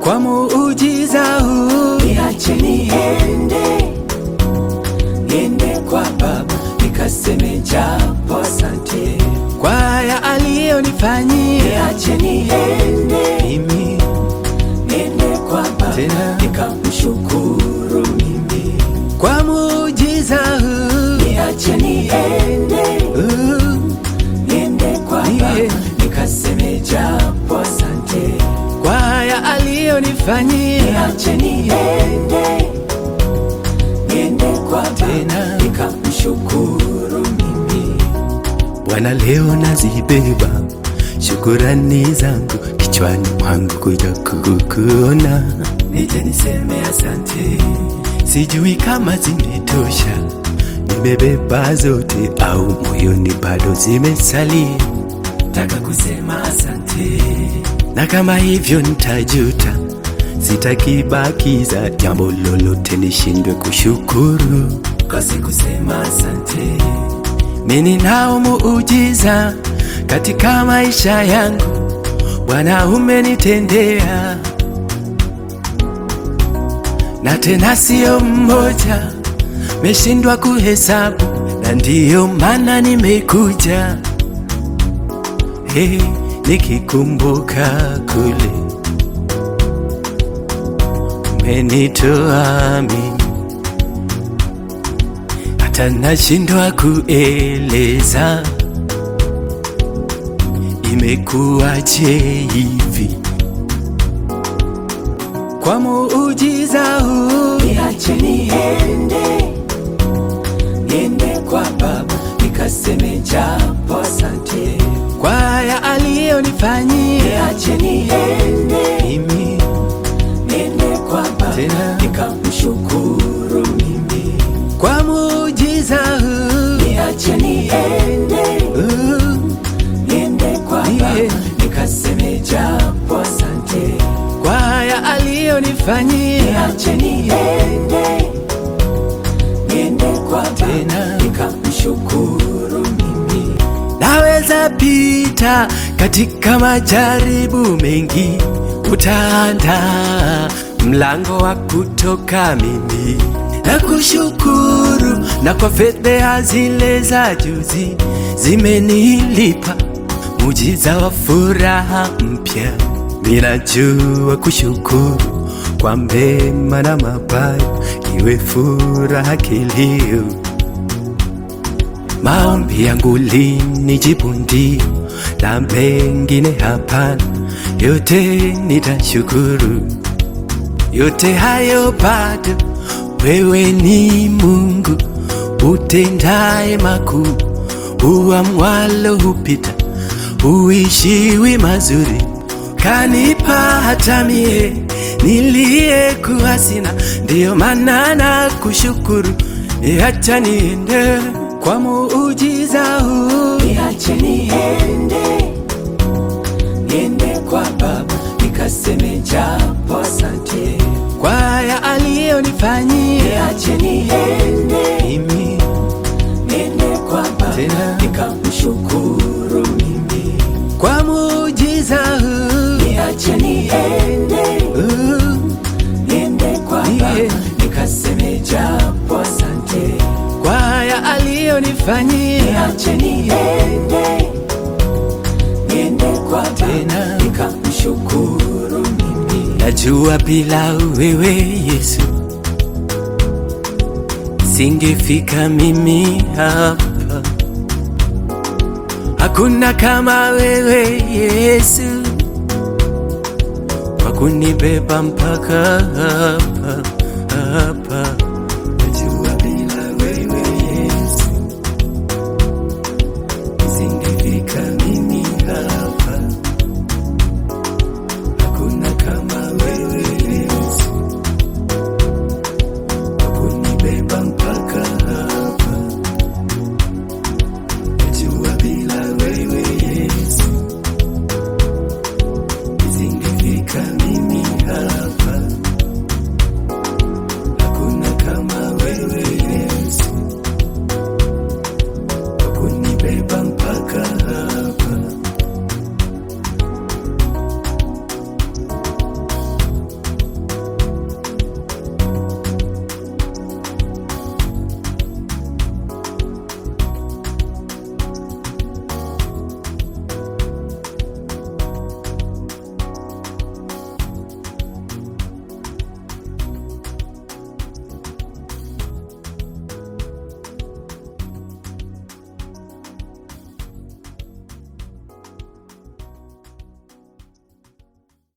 kwa muujiza huu, niache niende, niende kwa Baba nikaseme japo asante. kwa haya aliyonifanyia Niache niende, mimi. niende kwa Baba Tena. nikamshukuru mimi. Kwa muujiza huu, Niache niende, huu, niende kwa Baba Yeah. nikaseme japo asante. kwa haya aliyonifanyia Niache niende, niende kwa Baba Tena. nikamshukuru mimi. Bwana, leo nazibeba shukurani zangu kichwani mwangu kuja kukuona. Nije niseme asante, Sijui kama zimetosha, nimebeba zote au moyoni bado zimesalia, taka kusema asante. na kama hivyo nitajuta, sitakibakiza jambo lolote nishindwe kushukuru. Kosi kusema asante, Mimi nao muujiza katika maisha yangu, Bwana umenitendea, na tena sio mmoja, meshindwa kuhesabu, na ndiyo maana nimekuja hey, nikikumbuka kule umenitoa mimi hata nashindwa kueleza imekuwaje hivi. Kwa muujiza huu, niache niende, niende kwa Baba nikaseme japo asante. kwa haya aliyonifanyia Niache niende, mimi, niende kwa Baba Tena. nikamshukuru mimi. kwa muujiza huu, Niache niende, huu, niende kwa Baba Yeah. nikaseme japo asante. kwa haya aliyonifanyia Niache niende, niende kwa Baba Tena. nikamshukuru mimi. Naweza pita katika majaribu mengi, utaanda mlango wa kutoka mimi na kushukuru, na kwa fedheha zile za juzi zimenilipa mujiza wa furaha mpya. Ninajua kushukuru kwa mema na mabaya, iwe furaha kilio Maombi yangu linijibu ndio, na mengine hapana, yote nitashukuru. Yote hayo bado, wewe ni Mungu utendaye makuu, uamwalo hupita, uishiwi mazuri, kanipa hata mie niliyekuwa sina, ndiyo maana na kushukuru, acha niende kwa muujiza huu. Niache niende, niende kwa Baba nikaseme japo asante. kwa haya aliyonifanyia Niache niende, mimi, niende kwa Baba Tena. nikamshukuru mimi. kwa muujiza huu, Niache niende, huu, niende kwa Baba Yeah. nikaseme japo asante. kwa haya aliyonifanyia Niache niende, niende kwa Baba Tena. nikamshukuru mimi. Najua bila wewe Yesu singefika mimi hapa. Hakuna kama wewe Yesu kwa kunibeba mpaka hapa hapa.